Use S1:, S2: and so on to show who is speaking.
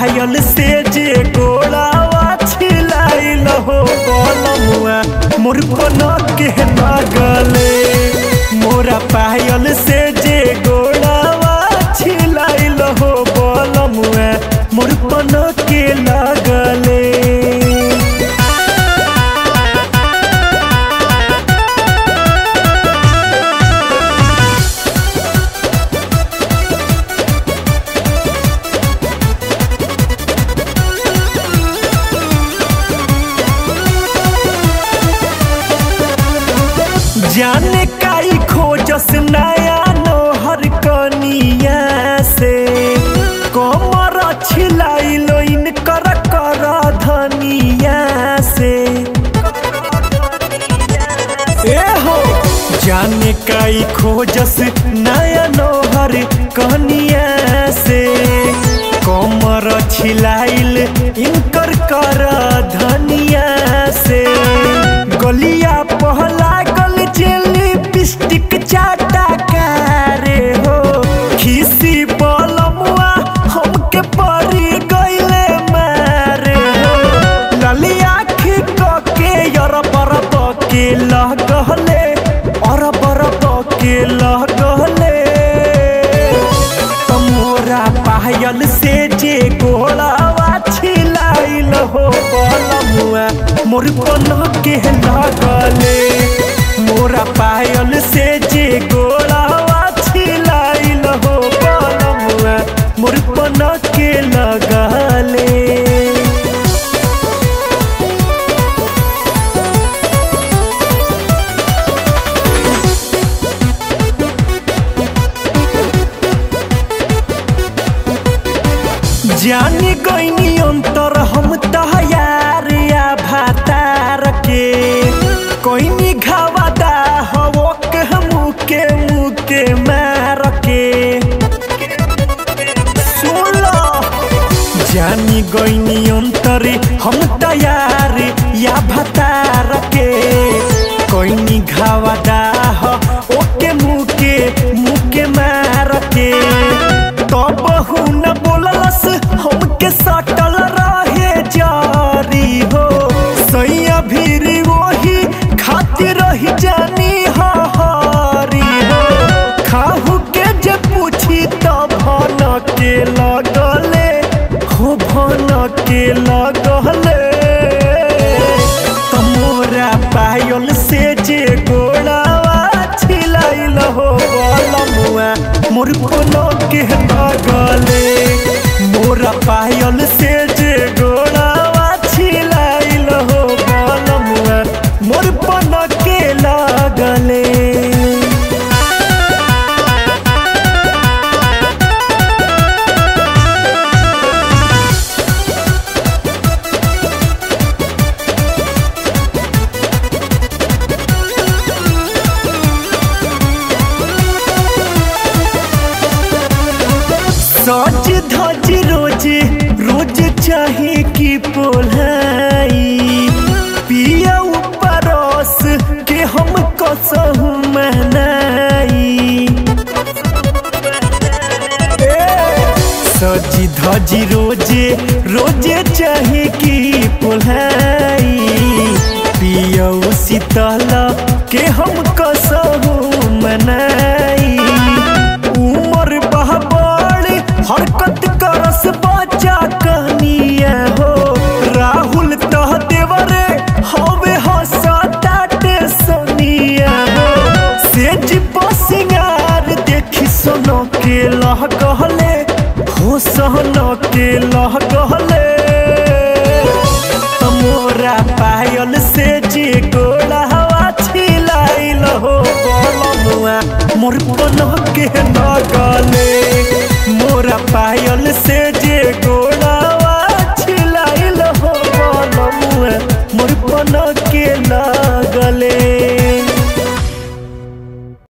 S1: पायल से जे गोड़ावा छिलाइल हो बलमुआ मोर कोना के लगले मोरा पायल से जे गोड़ावा छिलाइल हो बलमुआ मोर कोना के लगले जाने काई खोजस नया नोहर कनिया से कमर छिलाइलो इनकर कर धनिया से ए हो जाने काई खोजस नया नोहर कनिया से कमर छिलाइल इनकर कर धनिया से गलिया पहला गल जेली पिस्टिक चाटा कारे हो खीसी बलमुआ हमके परी गइले मारे हो ललिया खी के यर पर के लगले और पर के लगले तमोरा पायल से जे गोलावा छिलाइल हो बलमुआ मोर कोन के लगले मोरा पायल से जे गोलावा छिलाइल हो बलमुआ मोर कोन के लगले जानी गईनी अंतर हम तहयार या भातार के कोईनी घावादा हवो के मुके मुके मार के सुनो जानी गईनी अंतर हम तैयार या भातार के कोईनी घावादा हो ओके मुके मुके मार के तब न बोललस हमके सटल रहे जारी हो सैया भीरी वही खातिर रही जानी हरी हो खाहू के जे पूछी तब भन के लगले हो भन के लगले तमोरा पायल से जे गोड़ावा छिलाइल हो बलमुआ मोर कोनो के लगले मोरा पायल से जे गोड़ावा छिलाइल हो बलमुआ मोर पन के लगले सज धज रोज रोज चाहे की पोलाई पिया परस के हम कसहु मनाई सजी धजी रोजे रोजे चाहे की पोलाई पिया शीतल के हम कसहु मनाई उमर बहबड़ हरकत करस बच्चा कनिया हो राहुल तह देवरे हवे हसताटे सोनिया हो सेज पसिंगार देखी सोनो के लह कहले हो सहनो के लह कहले तमोरा पायल से जे गोला हवा छिलाइल हो बलमुआ मोर कोनो के न गले मोरा पायल से जे गो